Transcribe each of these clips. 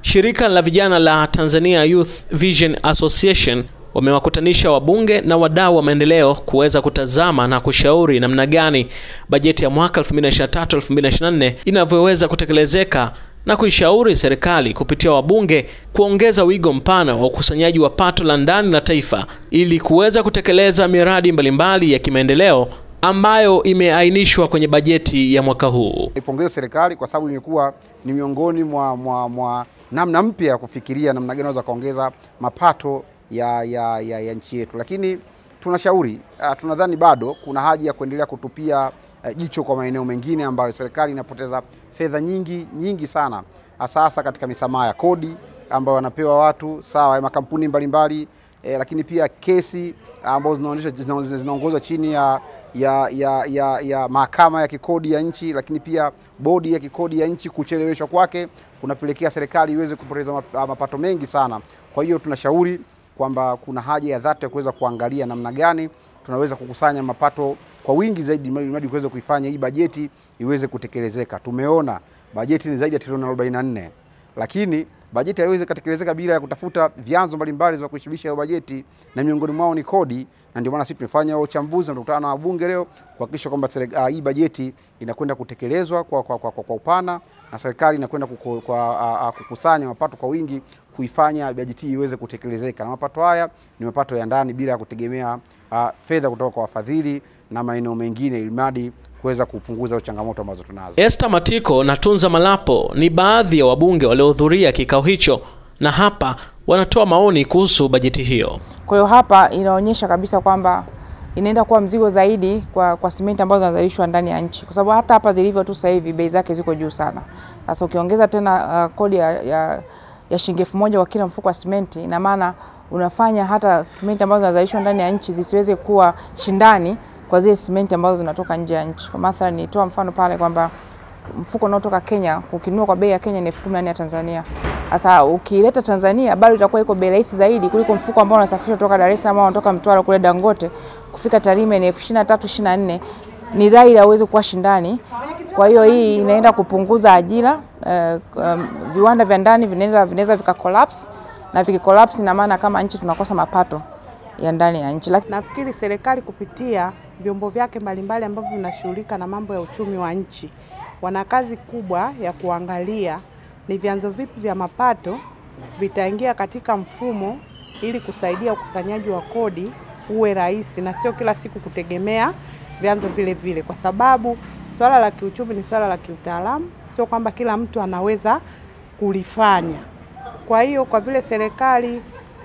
Shirika la vijana la Tanzania Youth Vision Association wamewakutanisha wabunge na wadau wa maendeleo kuweza kutazama na kushauri namna gani bajeti ya mwaka 2023-2024 inavyoweza kutekelezeka na kuishauri serikali kupitia wabunge kuongeza wigo mpana wa ukusanyaji wa pato la ndani la taifa ili kuweza kutekeleza miradi mbalimbali ya kimaendeleo ambayo imeainishwa kwenye bajeti ya mwaka huu. Ipongeze serikali kwa sababu imekuwa ni miongoni mwa, mwa, mwa namna mpya ya kufikiria namna gani naweza kaongeza mapato ya, ya, ya, ya nchi yetu, lakini tunashauri uh, tunadhani bado kuna haja ya kuendelea kutupia uh, jicho kwa maeneo mengine ambayo serikali inapoteza fedha nyingi nyingi sana, hasa katika misamaha ya kodi ambayo wanapewa watu sawa ya makampuni mbalimbali eh, lakini pia kesi ambazo zinaonyesha zinaongozwa chini ya, ya, ya, ya, ya mahakama ya kikodi ya nchi, lakini pia bodi ya kikodi ya nchi. Kucheleweshwa kwake kunapelekea serikali iweze kupoteza mapato mengi sana. Kwa hiyo tunashauri kwamba kuna haja ya dhati ya kuweza kuangalia namna gani tunaweza kukusanya mapato kwa wingi zaidi ili kuweza kuifanya hii bajeti iweze kutekelezeka. Tumeona bajeti ni zaidi ya trilioni 44 lakini bajeti haiwezi kutekelezeka bila ya kutafuta vyanzo mbalimbali vya kuishibisha hiyo bajeti, na miongoni mwao ni kodi, na ndio maana sisi tumefanya uchambuzi na tukutana na wabunge leo kuhakikisha kwamba uh, hii bajeti inakwenda kutekelezwa kwa, kwa, kwa, kwa, kwa upana na serikali inakwenda kuku, kwa, uh, uh, kukusanya mapato kwa wingi kuifanya bajeti hii iweze kutekelezeka, na mapato haya ni mapato ya ndani bila ya kutegemea uh, fedha kutoka kwa wafadhili na maeneo mengine, ilimradi kuweza kupunguza changamoto ambazo tunazo. Esther Matiko na Tunza Malapo ni baadhi ya wabunge waliohudhuria kikao hicho, na hapa wanatoa maoni kuhusu bajeti hiyo. Kwa hiyo hapa inaonyesha kabisa kwamba inaenda kuwa mzigo zaidi kwa, kwa simenti ambazo zinazalishwa ndani ya nchi, kwa sababu hata hapa zilivyo tu sasa hivi bei zake ziko juu sana. Sasa ukiongeza tena uh, kodi ya, ya, ya shilingi elfu moja kwa kila mfuko wa simenti, ina maana unafanya hata simenti ambazo zinazalishwa ndani ya nchi zisiweze kuwa shindani kwa zile simenti ambazo zinatoka nje ya nchi. Kwa mathalan, nitoa mfano pale kwamba mfuko unaotoka Kenya ukinunua kwa bei ya Kenya ni elfu kumi na nne ya Tanzania. Sasa ukileta Tanzania bado itakuwa iko bei rahisi zaidi kuliko mfuko ambao unasafirishwa kutoka Dar es Salaam au unatoka Mtwara kule Dangote kufika Tarime ni elfu ishirini na tatu ishirini na nne ni dhahiri hauwezi kuwa shindani. Kwa hiyo hii inaenda kupunguza ajira uh, um, viwanda vya ndani vinaweza vinaweza vika collapse na vikikolapse, ina maana kama nchi tunakosa mapato ya ndani ya nchi. Nafikiri serikali kupitia vyombo vyake mbalimbali ambavyo vinashughulika na mambo ya uchumi wa nchi wana kazi kubwa ya kuangalia ni vyanzo vipi vya mapato vitaingia katika mfumo ili kusaidia ukusanyaji wa kodi uwe rahisi na sio kila siku kutegemea vyanzo vile vile, kwa sababu swala la kiuchumi ni swala la kiutaalamu, sio kwamba kila mtu anaweza kulifanya. Kwa hiyo kwa vile serikali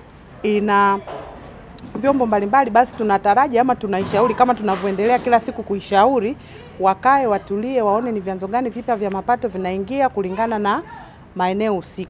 ina vyombo mbalimbali, basi tunataraji ama tunaishauri kama tunavyoendelea kila siku kuishauri, wakae watulie, waone ni vyanzo gani vipya vya mapato vinaingia kulingana na maeneo husika.